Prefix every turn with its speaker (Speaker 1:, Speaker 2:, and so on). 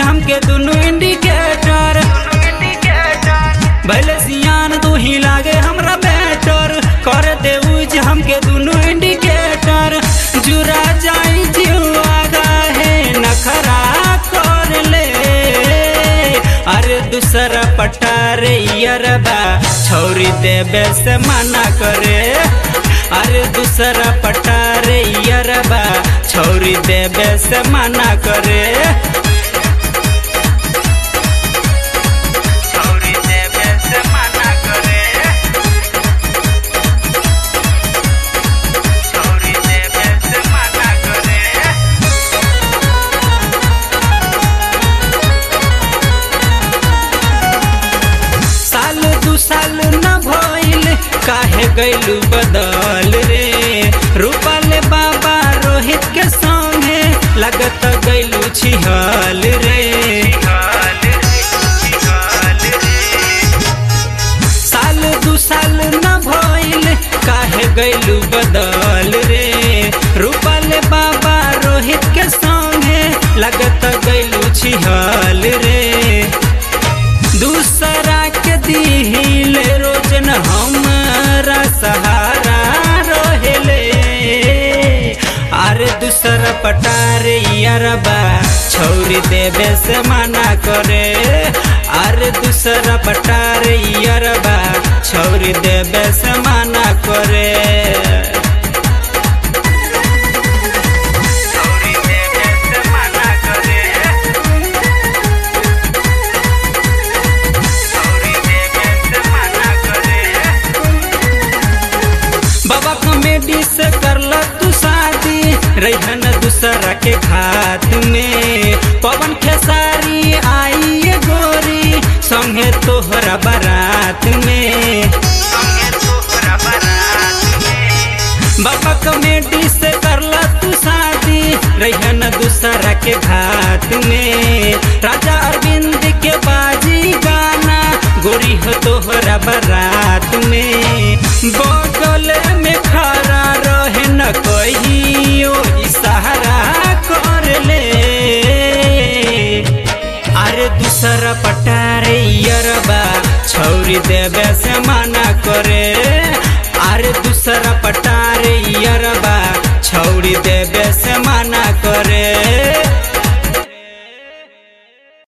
Speaker 1: हमके दुनु इंडिकेटर भले सियान तू ही लागे हमरा बेटर कर दे उज हमके दुनु इंडिकेटर जुरा जाई जीवा है नखरा कर ले अरे दूसरा पटारे यरबा छोरी देबे से मना करे अरे दूसरा पटारे यरबा छोरी देबे से मना करे छोरी देबे से मना करे छोरी देबे से मना करे साल दू साल न भइल काहे गइलू बदल रे रूपल बाबा रोहित के संगे लगत गइलू छिहल रे साल दू साल न भइल काहे गइलू बदल रे रूपल बाबा रोहित के संगे लगत गइलू छिहल रे दूसरा के दिल रोजन हमारा सहारा रहेले अरे दूसरा पटारे यारबा छोरी देवे से मना करे अरे दूसरा पटारे यारबा छोरी देवे से मना करे छोरी देवे से मना करे छोरी देवे से मना करे बाबा कॉमेडी से करला तू शादी रहन दूसरा के घात में पवन खेसारी आई ये गोरी संगे तोहरा बारात में बाबा कॉमेडी से करला तू शादी रहन दूसरा के घात में राजा अरविंद के बाजी गाना गोरी हो तोहरा बारात में बगल में खड़ा रहे न कहियो इशारा कर ले अरे दूसरा पटारे यरबा छौरी देवे से मना करे अरे दूसरा पटारे यरबा छौरी देवे से